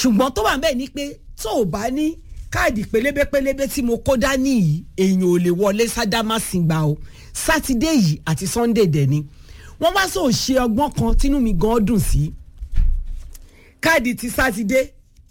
ṣùgbọ́n tó wà bẹ́ẹ̀ ni pé tó o bá ní káàdì pélébé pélébé tí mo kó dání yìí èèyàn ò lè wọlé sádámàsìngbà o sátidé yìí àti sunday dẹ̀ ni wọ́n wá sọ ṣe ọgbọ́n kan tínú mi gan dùn sí káàdì ti sátidé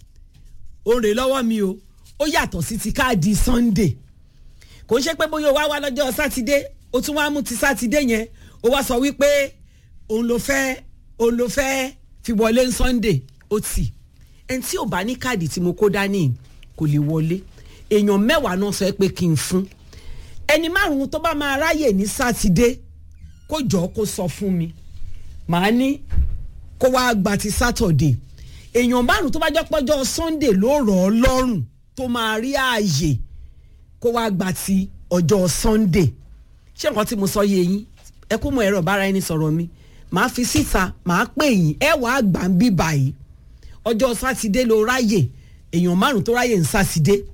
ó rè lọ́wọ́ mi o ó yàtọ̀ sí ti káàdì sunday kò ń ṣe pé bóyá o wá wá lọ́jọ́ sátidé o tún wá mú ti sátidé yẹn o wá sọ wípé òun ló fẹ́ òun ló fẹ́ fi wọlé sunday ó tì ẹni tí ò bá ní káàdì tí mo kó dání kò lè wọlé èèyàn mẹ́wàá náà sọ pé kí n fún ẹni márùn-ún tó bá máa ráyè ní sátidé kó jọ kó sọ fún mi màá ní kó wá gba ti sátọ̀dé èèyàn márùn-ún tó bá jẹ́ pọ́jọ́ sunday ló rọ̀ ọ́ lọ́rùn tó máa rí ààyè kó wá gba ti ọjọ́ sunday ṣé nǹkan tí mo sọ yé yín ẹ kú mọ ẹ̀rọ bára ẹni sọ̀rọ̀ mi màá fi síta màá pè yín ẹ wàá gbà ń bí báyìí ọjọ́ sátidé ló ráyè èèyàn márùn tó ráyè ń sátidé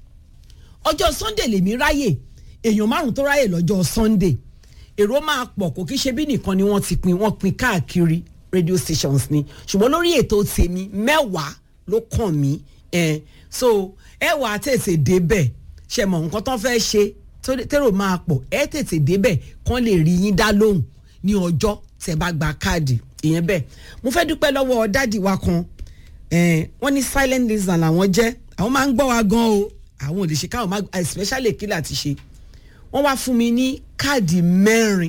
ọjọ́ sunday lèmi ráyè èèyàn márùn tó ráyè lọ́jọ́ sunday èrò máa pọ̀ kò kí ṣe bí nìkan ni wọ́n ti pin wọ́n pin káàkiri radio stations ni ṣùgbọ́n lórí ètò tèmi mẹ́wàá ló kàn mí eh, so ẹ wà á tètè débẹ̀ ṣe mọ̀ nǹkan tó fẹ́ ṣe tẹ́rò máa pọ̀ ẹ tètè débẹ̀ kán lè rí yín dá lóhùn ní ọjọ́ tẹ́ bá gba káàdì ìyẹn bẹ́ẹ̀ mo fẹ́ dúpẹ́ lọ́wọ́ dádì wa kan wọ́n ní silent listener làwọn jẹ́ àwọn máa ń gbọ́ wa gan o àwọn ò lè ṣe káwọn máa especially kí láti ṣe wọ́n wá fún mi ní káàdì mẹ́rin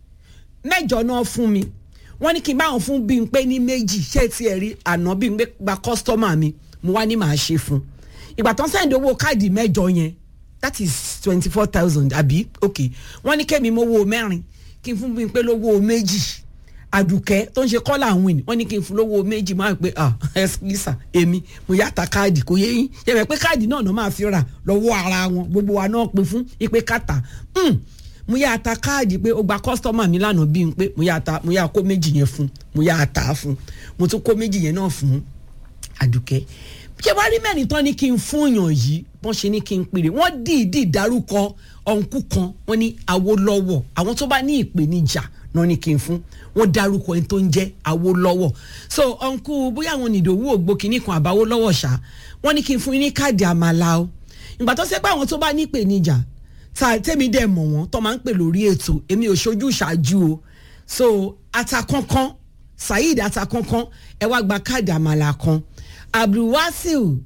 mẹ́jọ náà fún mi wọ́n ní kí n bá wọn fún bí n pé ní méjì ṣé ti ẹ̀ rí àná bí n pé gba kọ́sítọ́mà mi mo wá ní màá ṣe fún ìgbà tó ń sẹ́yìn owó káàdì mẹ́jọ yẹn that is twenty four thousand àbí ok wọ́n ní kémi mowó mẹ́rin kí n fún bí n pé lówó méjì àdùkẹ́ tó ń ṣe kọ́là win wọ́n ní kí n fún lówó méjì máa pé ah ẹ̀sìkìsà èmi mo yàtà káàdì kò yé yín yẹ pé káàdì náà náà máa fi rà lọ́wọ́ ara wọn gbogbo wa náà pé fún ipe kàtà mo yà ta káàdì pé ó gba kọ́sítọ́mà mi lánàá bí n pé mo yà ta mo yà kó méjì yẹn fún mo yà ta fún mo tún kó méjì yẹn náà fún àdùkẹ́ ṣé wàá rí mẹ́rin tán ní kí n fún yàn yìí wọ́n ṣe ní kí n pèrè wọ́n dìídì dárúkọ ọ̀nkú kan wọ́n ní Awólọ́wọ̀ àwọn tó bá ní ìpèníjà náà ní kí n fún wọ́n dárúkọ ẹni tó ń jẹ́ Awólọ́wọ̀ so ọ̀nkú bóyá àwọn nìdòwú ògbó kìíní kan àbáwólọ́wọ̀ ṣá wọ́n ní kí n fún yín ní káàdì àmàlà o ìgbà tó ṣe pé àwọn tó bá ní ìpèníjà tá tẹ́mi dẹ̀ mọ̀ wọ́n tó máa ń pè lórí ètò èmi ò ṣojú ṣáájú o so atakankan Saheed atakankan ẹ wá gba káàdì àmàlà kan Abdulwasil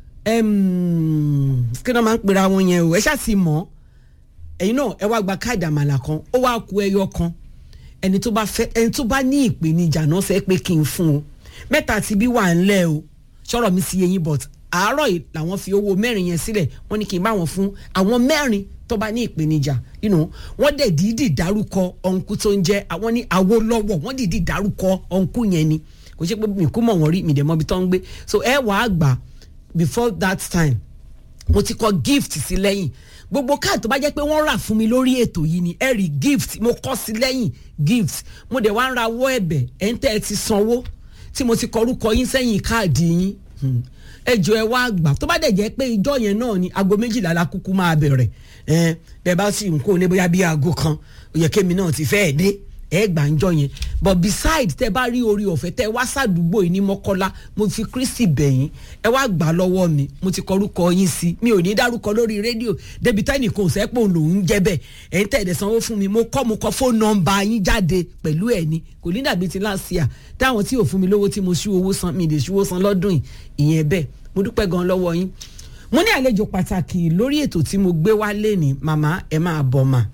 kí ló máa ń pera wọn yẹn o ẹ ṣáà ti mọ̀ ẹ̀yin náà ẹ wá gba káàdì àmàlà kan ó wá ku ẹyọ kan ẹni tó bá fẹ́ ẹni tó bá ní ìpèníjà náà fẹ́ pé kí n fún o mẹ́ta ti bí wà ńlẹ̀ o ṣọ́rọ̀ mi sí eyín but àárọ̀ yìí làwọn fi owó mẹ́rin yẹn sílẹ̀ wọ́n ní kí n bá wọn fún àwọn mẹ́rin tó bá ní ìpèníjà you know, wọ́n dẹ̀ dídì dárúkọ ọ̀nkú tó ń jẹ́ àwọn ní Awólọ́wọ̀ wọ́n dídì dárúkọ ọ̀nkú yẹn ni kò ṣe pé mi kú mọ̀ wọ́n rí mi dẹ̀ mọ́ ibi tó ń gbé so ẹ wàá gbà before that time mo ti kọ gift sí lẹ́yìn gbogbo káàdì tó bá jẹ́ pé wọ́n rà fún mi lórí ètò yìí ni ẹ rí gift mo kọ sí lẹ́yìn gift mo dẹ̀ wá ń rawọ́ ẹ̀bẹ̀ ẹ̀ ń tẹ́ ẹ ti sanwó tí mo ti kọrúkọ yín sẹ́yìn káàdì yín ẹ jọ ẹ wá gbà tó bá dẹ̀ jẹ́ pé ìjọ yẹn náà ni aago méjìlá la kúkú máa bẹ̀rẹ̀ ẹ bẹ́ẹ̀ bá sì ń kó ní bóyá bí aago kan ó yẹ kémi náà ti fẹ́ẹ̀ dé ẹ gbà ń jọ yẹn but beside tẹ bá rí orí ọ̀fẹ́ tẹ wá sàdúgbò yìí ní mọ́kọ́lá mo fi kristi bẹ̀yìn ẹ wá gbà lọ́wọ́ mi mo ti kọrúkọ yín sí mi ò ní dárúkọ lórí rédíò débi tẹ́nì kan ò sẹ́pọ̀ lòún jẹ́ bẹ́ẹ̀ ẹ̀ ń tẹ̀lé sanwó fún mi mo kọ́ mo kọ́ fóònù nọ́mbà yín jáde pẹ̀lú ẹ̀ ni kò ní dàbí ti láṣìá táwọn tí ò fún mi lówó tí mo ṣú owó san mi lè ṣú owó san lọ́dún yìí ìyẹn bẹ́ẹ̀ mo dúpẹ́ gan lọ́wọ́ yín mo ní àlejò pàtàkì lórí ètò tí mo gbé wá lénìí màmá ẹ máa bọ̀ mà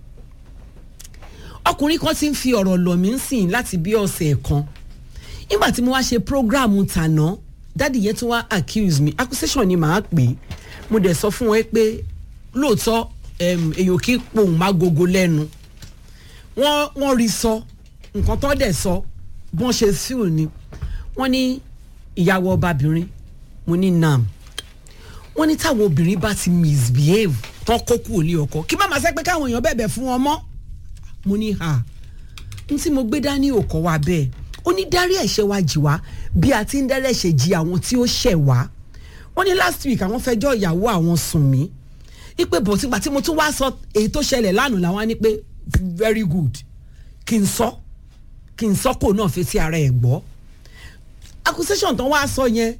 ọkùnrin kan ti ń fi ọ̀rọ̀ lọ̀ mí sìn láti bí ọ̀sẹ̀ kan nígbà tí mo wá ṣe program tàná dáàdì yẹn tún wá accuse me accusation ni màá pè é mo dẹ̀ sọ fún wọn pé lóòótọ́ èèyàn kì í pohùn má gogo lẹ́nu wọ́n wọ́n rí sọ nǹkan tó dẹ̀ sọ bọ́n ṣe fíìl ni wọ́n ní ìyàwó ọbabìnrin mo ní nam wọ́n ní táwọn obìnrin bá ti misbehave tán kó kúrò ní ọkọ kí má máa sẹ́ pé káwọn èèyàn bẹ̀bẹ̀ fún wọn mọ́ mo ní ha n tí mo gbé dání òkọ wa bẹ́ẹ̀ ó ní dárí ẹ̀ṣẹ̀ wa jì wá bí a ti ń dárí ẹ̀ṣẹ̀ jì àwọn tí ó ṣẹ̀ wá wọ́n ní last week àwọn fẹjọ́ ìyàwó àwọn sùn mí ipe bọ̀ sígbà tí mo tún wá sọ èyí tó ṣẹlẹ̀ lánàá làwọn á ní pé very good kí n sọ kí n sọ kó náà fi sí ara ẹ̀ gbọ́ accusation tán wá sọ yẹn